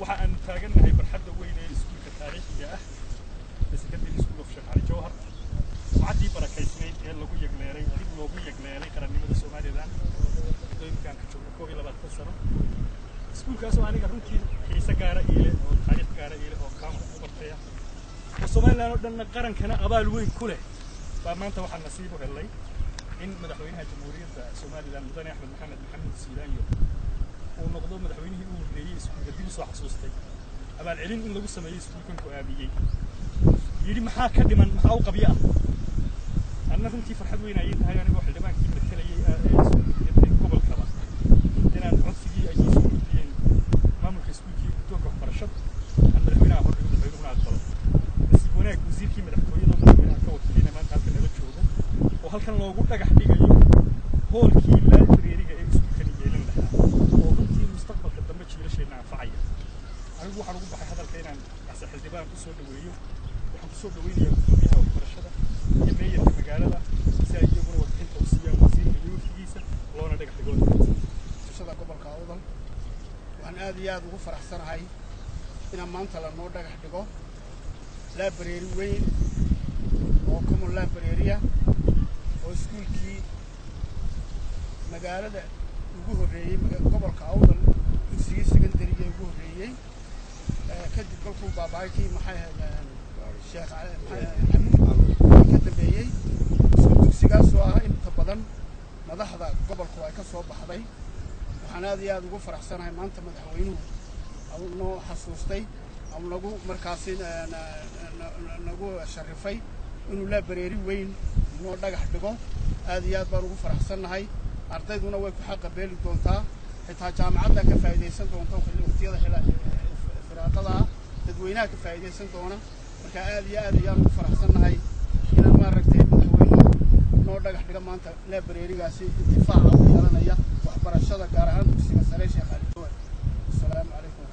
waxa aan taagannahay barxadda weyn ee iskuulka taariikhiga ah ee secondary school of sheekh cali jawhar sumcaddii barakaysnayd ee lagu yegleelay dib loogu yegleelay qarannimada somaliland muddooyinkaan ka joogno koob iyo labaatan sano iskuulkaasoo aniga runtii xiise gaara iile oo taariikh gaara iile oo kaamka ku bartaya oo somaliland oo dhanna qarankana abaal weyn ku leh baa maanta waxaa nasiib u helay in madaxweynaha jamhuuriyadda somaliland mudane axmed maxamed maxamed siilaanyo uu noqdo madaxweynihii u horreeyey iskuulka dib usoo xasuustay abaalcelin in lagu sameeyey iskuulkan ku aabiyey yidhi maxaa ka dhiman maxaa u qabyo ah anna runtii farxad weyn ayay tahay anigoo xildhibaankii matelayey ee gobolkaba inaan codsigii ay soo gudbiyeen maamulka iskuulkii guddoonka waxbarashada aan madaxweynaha hordhigo madaxweynuhuna aqbalo nasiib wanaag wasiirkii madaxtooyada oo madaxweynaha ka wakiilina maanta halkan nala joogo oo halkan loogu dhagax dhigayo hoolkii librariga ee iskuulkani yeelan lahaa oo runtii mustaqbalka dambe jiilasheenna anfacaya anigu waxaan ugu baxay hadalka inaan ase xildhibaan ku soo dhaweeyo waxaan ku soo dhaweynayaa gudoomiyaha waxbarashada iyo meeyarka magaalada si ay iyaguna warbixinta u siiyaan wasiirka iyo wafdigiisa loona dhagax dhigo bulshada gobolka awdal waxaan aad iyo aad ugu faraxsanahay inaan maanta lanoo dhagax dhigo laabareeri weyn oo common laabareeriya oo iskuulkii magaalada ugu horreeyey gobolka awdal dugsigii secondariga ugu horreeyey kadib kolkuu baabahay kii maxay ahayd sheekh xamuud ka dambeeyey isku dugsigaasoo ah inta badan madaxda gobolku ay ka soo baxday waxaan aad iyo aad ugu faraxsanahay maanta madaxweynuhu noo xasuustay ama nagu markaasi nagu sharifay inuu laabareeri weyn noo dhagax dhigo aad iyo aad baan ugu faraxsannahay ardayduna way ku xaqa beeli doontaa xitaa jaamacadda ka faa'iidaysan doonta waqtiyada firaaqada ah dadweynaha ka faa'iidaysan doona marka aad iyo aad ayaan ugu faraxsannahay inaan maaragtay madaxweynuhu noo dhagax dhiga maanta laabareerigaasi intifaaca u yeelanaya waxbarashada gaar ahaan dugsiga sare sheekh ali jawar asalaamu calaykum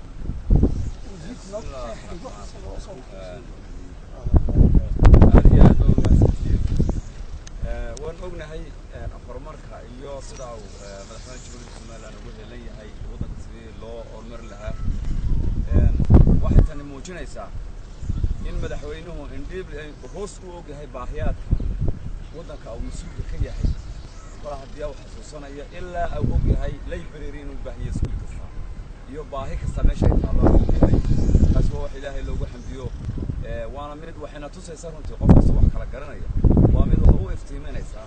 aad iyo aad baa umahadsantihiin waan ognahay horumarka iyo sida uu madaxweyne jamhuuriyadda somaliland ugu helan yahay waddanka sidii loo horumari lahaa waxay tani muujinaysaa in madaxweynuhu indhiib hoos u ogyahay baahiyaadka waddanka uu mas-uulka ka yahay kol haddii uu xasuusanayo ilaa uu ogyahay library inuu baahiyo iskuul kasta iyo baahi kasta meesha ay taallo uu ogyahay taas waa wax ilaahay loogu xamdiyo waana mid waxayna tusaysaa runtii qof kasta wax kala garanaya waa mid wax u iftiiminaysaa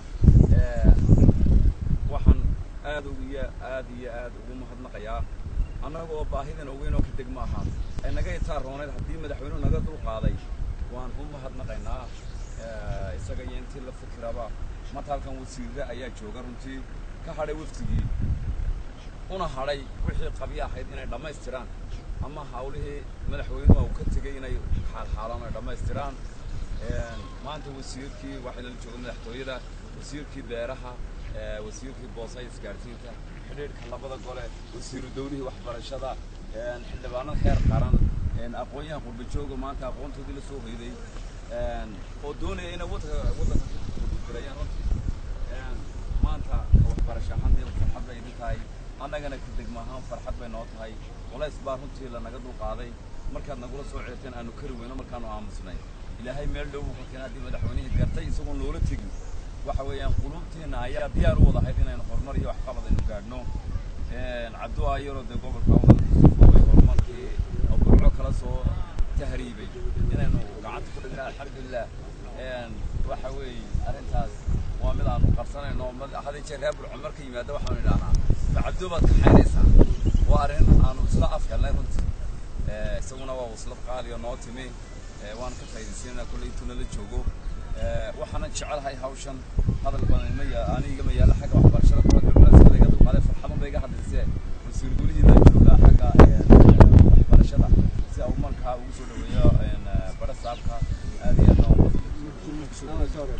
waxaan aad iyo aad iyo aad ugu mahadnaqayaa annaga oo baahidan ogeyn oo ka deg ma ahaa ay naga itaa rooneyd haddii madaxweynuhu naga dul qaaday waan u mahadnaqaynaa isaga iyo intii la fikiraba marta halkan wasiirre ayaa jooga runtii ka hadhay waftigii una hadhay wixii qabyo ahayd inay dhammaystiraan ama hawlihii madaxweynuhu uu ka tegey inay xaalxaalaan ay dhammaystiraan maanta wasiirkii waxaa lala jooga madaxtooyada wasiirkii beeraha wasiirkii boosa isgaarsiinta xidhiidhka labada gole wasiiru dawlihii waxbarashada xildhibaanada heer qaran aqoon-yahan qurbajooga maanta aqoontoodii la soo hoyday oo doonaya inay waddanka waddanka kugudirayaan runtii maanta waxbarasho ahaantii farxad bay idin tahay annagana ka degma ahaan farxad bay noo tahay culays baa runtii lanaga dul qaaday markaad nagula soo ceerteen aanu kari weyno markaanu aamusnay ilaahay meel dhow wuxuu adii madaxweynihii gartay isagoon loola tegin waxa weeyaan qulubteena ayaa diyaar u wada ahayd inaynu horumar iyo waxqabad aynu gaadhno cabdu ayaro dee gobolka way horumarkii oo burco kala soo tahriibay inaynu gacanta ku dhignaa alxamdulilah waxa weeye arrintaas waa mid aanu qarsanayno hadii jeer reer burco marka yimaada waxaanu idhahnaa ma cabdu baad kaxaynaysaa waa arrin aanu isla afhelnay runtii isaguna waa waslad qaaliyo noo timi waan ka faa'iidaysanayna kolley intuu nala joogo waxaanan jecelahay hawshan hadal badan ma yaa aniga ma yaalla xagga waxbarashada kulaska laga dulqaaday farxadan bay iga hadlaysee wasiir gulihii baa joogaa xagga waxbarashada si uu markaa ugu soo dhaweeyo bara saabka aad iyo aad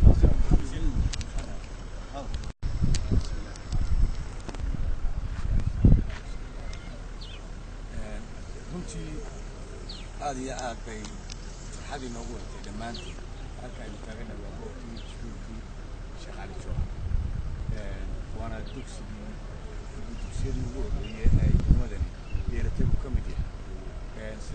runtii aad iyo aad bay farxad inoogu watay dhammaantiin halka aynu taagana waa goobtii iskuulkii sheekh cali joohar waana dugsigii dugsiyadii ugu horreeyey ee degmadani yeeratay uu ka mid yahay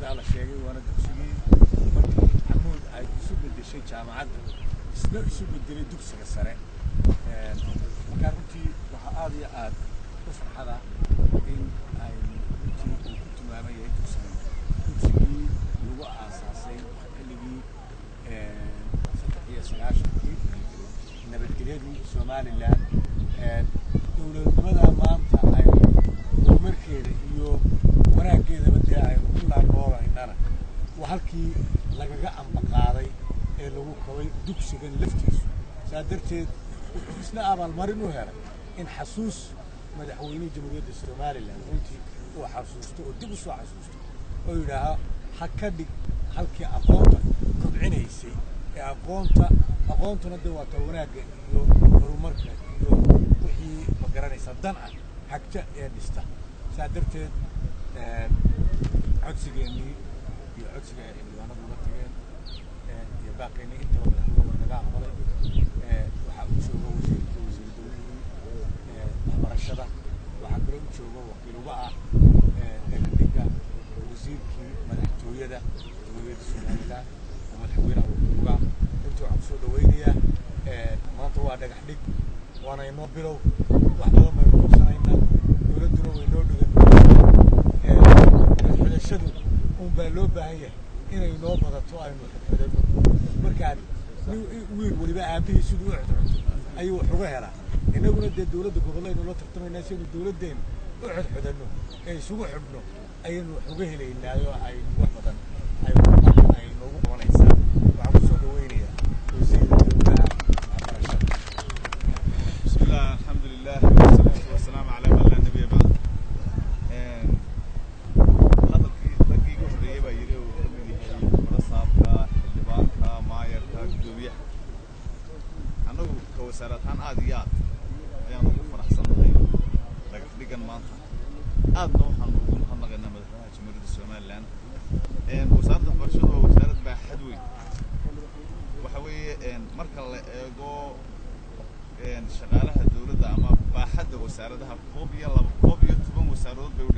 sidaa la sheegay waana dugsigii markii xamuud ay isu bedeshay jaamacadda isna isu bedelay dugsiga sare markaa runtii waxaa aada iyo aad u farxada in ay runtii uu ku tilmaaman yahay dugsigan dugsigii lagu aasaasay xilligii saddex iyo sagaashankii nabadgelyadii somalilan dowladnimada maanta ay horumarkeeda iyo wanaaggeedaba dee aynu ku laanoolaynana waa halkii lagaga ambaqaaday ee lagu kabay dugsigan laftiisu saa darteed wuxuu isna abaalmarin u helay in xasuus madaxweynihii jamhuuriyadda somalilan runtii uu xasuusto oo dib u soo xasuusto oo yidhaaha ha ka dhig halkii aqoonta kobcinaysay ee aqoonta aqoontuna dee waata wanaagga iyo horumarka iyo wixii ma garanaysa dan ah hagta ee dhista saa darteed codsigeennii iyo codsiga ay xildhibaanadu uga tageen iyo baaqeennii intaba madaxweynuhu naga aqbalay waxaa u jooga wasiirka wasiir dowlihii waxbarashada waxaa kaloo u jooga wakiil uga ah dhegdhiga wasiirkii madaxtooyada jamhuuriyadda somalilan oo madaxweynaha wakiil uga runtii waxaan kusoo dhawaynayaa maanta waa dhagax dhig waana inoo bilow wax badan baynu qabsanaynaa dowladduna way noo dhigan xidhashadu un baa loo baahan yahay inay noo badato aynu xidhxidhanno markaan wiil weliba aabihii siduu u xidxidho ayuu wax uga helaa innaguna dee dowladda gobollaynu la tartamaynaa si aynu dowladdeennu u xidxidhanno ee isugu xidhno ayaynu wax uga helaynaayo ay wax badan ay ay noogu qabanaysaa waxaan kusoo dhawaynayaa wasiirka dowlaha waxbarashada بسم الله الحمد لله والصلاة والسلام على من لا نبي بعد hadalkii raggii ugu horreeyey baa yidhi uu ka mid yahay marasaabka xildhibaanka maayarka guddoomiyaha annagu ka wasaarad ahaan aad iyo aad ayaan ugu faraxsannahay dhagax dhigan maanta aadna waxaan ugu mahadnaqaynaa madaxweynaha jamhuuriyadda somalilan wasaaradda waxbarashadu waa wasaarad baaxad weyn waxa weeye marka la eego shaqaalaha dowladda ama baaxadda wasaaradaha koob iyo laba koob iyo toban wasaaradood bay u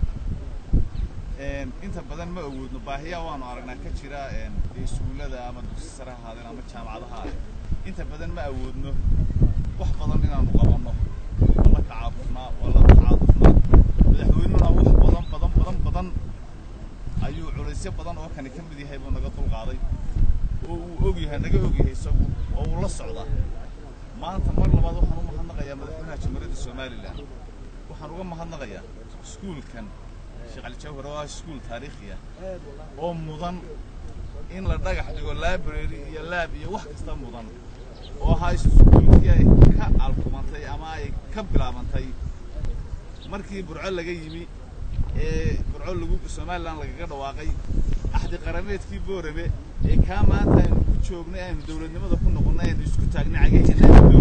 dhigantay inta badan ma awoodno baahiyaa waanu aragnaa ka jira iskuullada ama dugsi sare ha ahaadeen ama jaamacadaha ahaadeen inta badan ma awoodno wax badan inaanu qabanno waa la tacaabufnaa waa la tacaadufnaa madaxweynuna wax badan badan badan badan ayuu culaysyo badan oo kani ka mid yahay buu naga dulqaaday oo uu og yahay naga og yahay isagu oo uu la socdaa maanta mar labaad waxaan u mahadnaqayaa madaxweynaha jamhuuriyadda somalilan waxaan uga mahadnaqayaa iskuulkan sheekh cali jawhar oo ah iskuul taariikhi ah oo mudan in la dhagax dhigo library iyo laab iyo wax kasta mudan oo ahaa iskuulkii ay ka alkumantay ama ay ka bilaabantay markii burco laga yimi ee burco lagu somalilan lagaga dhawaaqay axdi qarameedkii boorame ee kaa maanta aynu ku joognay aynu dowladnimada ku noqonnay aynu isku taagnay cagaheena aynu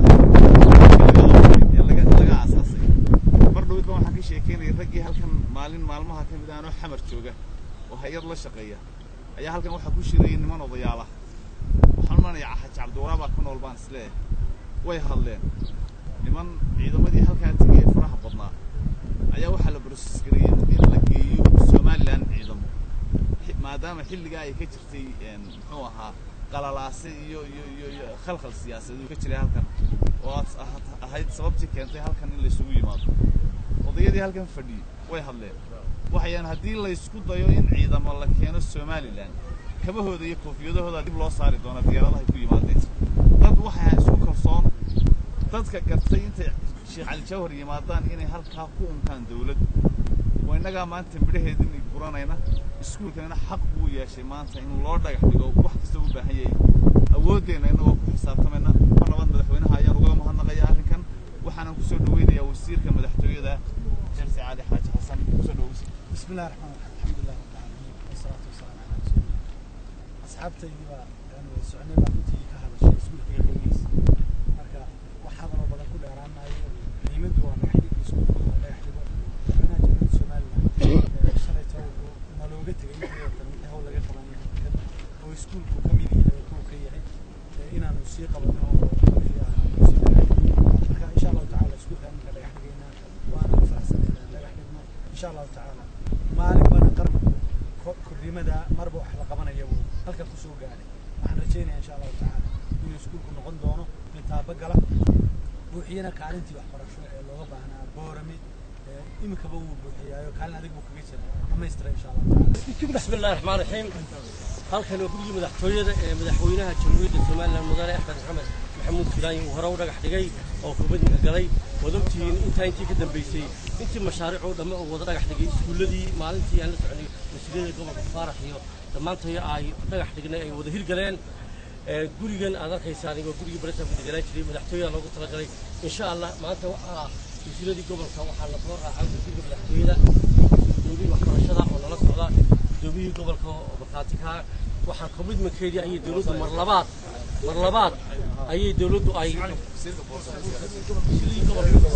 dowladda ee laga laga aasaasay mar dhowd baan waxaan ka sheekeynayay raggii halkan maalin maalmaha ka mid aanoo xamar jooga oo hay-ad la shaqeeya ayaa halkan waxaa ku shirayay niman odayaala waxaan umanayaa xaji cabdiwaraa baa ku nool baan isleeyahay way hadleen niman ciidamadii halkaa tegay ee faraha badnaa ayaa waxaa la broses gareeyey in la geeyo somalilan ciidamo maadaama xilligaa ay ka jirtay muxuu ahaa qalalaase iyo iyo iyo iyo khalkhal siyaasadeed ka jiray halkan oo aad ahayd sababtii keentay halkan in laysugu yimaado odayadii halkan fadhiyey way hadleen waxayaan haddii laysku dayo in ciidamo la keeno somalilan kabahooda iyo koofiyadahooda dib loo saari doona diyaaradahay ku yimaadeen dad waxay isku kalsoon dadka gartay intay sheekh cali jawhar yimaadaan inay halkaa ku untaan dawladdu waa innagaa maanta midhaheedin guranayna iskuulkanina xaq buu yeeshay maanta in loo dhagax dhigo wax kasta u baahan yahay awooddeenna innagoo ku xisaabtamayna mar labaad madaxweynaha ayaan ugaga mahadnaqaya arrinkan waxaanan kusoo dhaweynayaa wasiirka madaxtooyada xirsi cali xaaji xasan kusoo dhaweysa بسم الله الرحمن الرحيم الحمد لله رب العالمين والصلاة والسلام على رسول الله أصحابتي أنا سعني بقولتي كهذا الشيء اسمه في الرئيس مركا وحاضر وبدا كل أرامنا قيمته وأنا حدي اسمه ولا يحدي أنا جبت سؤال شريت ما لو قلت لي أنت هو اللي قلت لي هو يسكول كميدي هو كي إن أنا موسيقى بدنا فيها موسيقى مركا إن شاء الله تعالى سكول أنا لا يحدينا وأنا فرح سنة لا يحدينا إن شاء الله تعالى maalin badan qarbigu degmada marba wax la qabanaya buu halkan ku soo gaadhay waxaan rajaynaya insha allahu tacaala inuu iskuulku noqon doono mid taabagala buuxiyana kaalintii waxbarasho ee looga baahnaa boorame iminkaba wuu buuxiyaayo kaalin adig buu kaga jira dhamaystira insha allahu tacaala بسم الله الرحمن الرحيم halkan oo gurigii madaxtooyada ee madaxweynaha jamhuuriyadda somalilan mudane axmed maxamed maxamuud filaani uu hore u dhagax dhigay oo kubadinka galay waad ogtihiin intaa intii ka dambeysay intii mashaariic oo dhamme uu wada dhagax dhigay iskuulladii maalintii aan la soconay wasiirada gobolka faarax iyo dhammaantay ay dhagax dhignay ay wada hirgaleen gurigan aad arkaysaan waa gurigii baritamka deganaan jiray madaxtooyada loogu talagalay insha allah maanta waxaa wasiiradii gobolka waxaa la soo raacay wasiirka madaxtooyada gudoomiyii waxbarashada oo nala socda gudoomiyihii gobolka oo markhaatikaa waxaa commitmentkeedii ayay dowladdu mar labaad mar labaad ayay dowladdu ay wasiiradii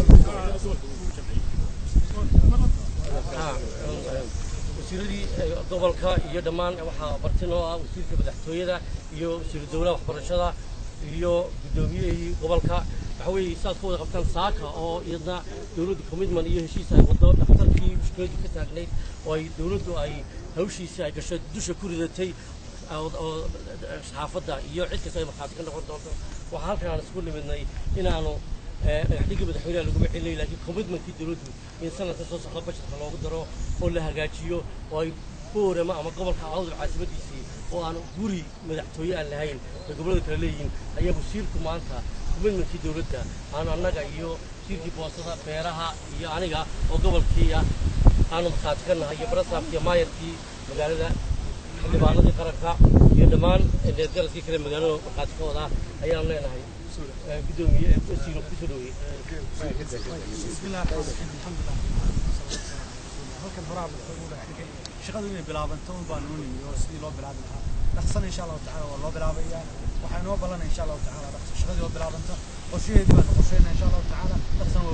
gobolka wasiiradii gobolka iyo dhammaan waxaa bartin oo ah wasiirka madaxtooyada iyo wasiiru dowlaha waxbarashada iyo guddoomiyihii gobolka waxa weeye saad ku wada qabtaan saaka oo iyadna dowladdu commitment iyo heshiis ay wado dhakhtarkii mushkiladu ka taagnayd oo ay dowladdu ay hawshiisii ay gasho dusha ku ridatay oo saxaafadda iyo cid kasta ay markhaati ka noqon doonto waxaa halkan aan isku nimidnay inaanu dhagaxdhigii madaxweynaha laguma celinay laakiin commitmentkii dowladdu in sanadka soo socda bajetka loogu daro oo la hagaajiyo oo ay boorama ama gobolka awdal caasimadiisii oo aan guri madaxtooye aan lahayn ay gobollada kale leeyihiin ayaa wasiirku maanta commitmentkii dowladda aan annaga iyo wasiirkii boosada beeraha iyo aniga oo gobolkii ah aanu markhaati ka nahay iyo barasaafkii iyo maayarkii magaalada xildhibaanadii qaranka iyo dhammaan deedgaraskii kale magaalada markhaati ka wadaa ayaan leenahay gudoomiye wasiiro kusoo dhaweeyey بسم الله الرحمن الرحيم الحمد لله halkan horaa wuxuu u dhigay shaqadu inay bilaabanto un baan noo nimi oo sidii loo bilaabi lahaa dhaqsana insha allahu tacaala waa loo bilaabayaa waxaa inoo ballanaya insha allahu tacaala dhaqso shaqadii oo bilaabanta qorshaheedii baan qorsheynaa insha allahu tacaala dhaqsana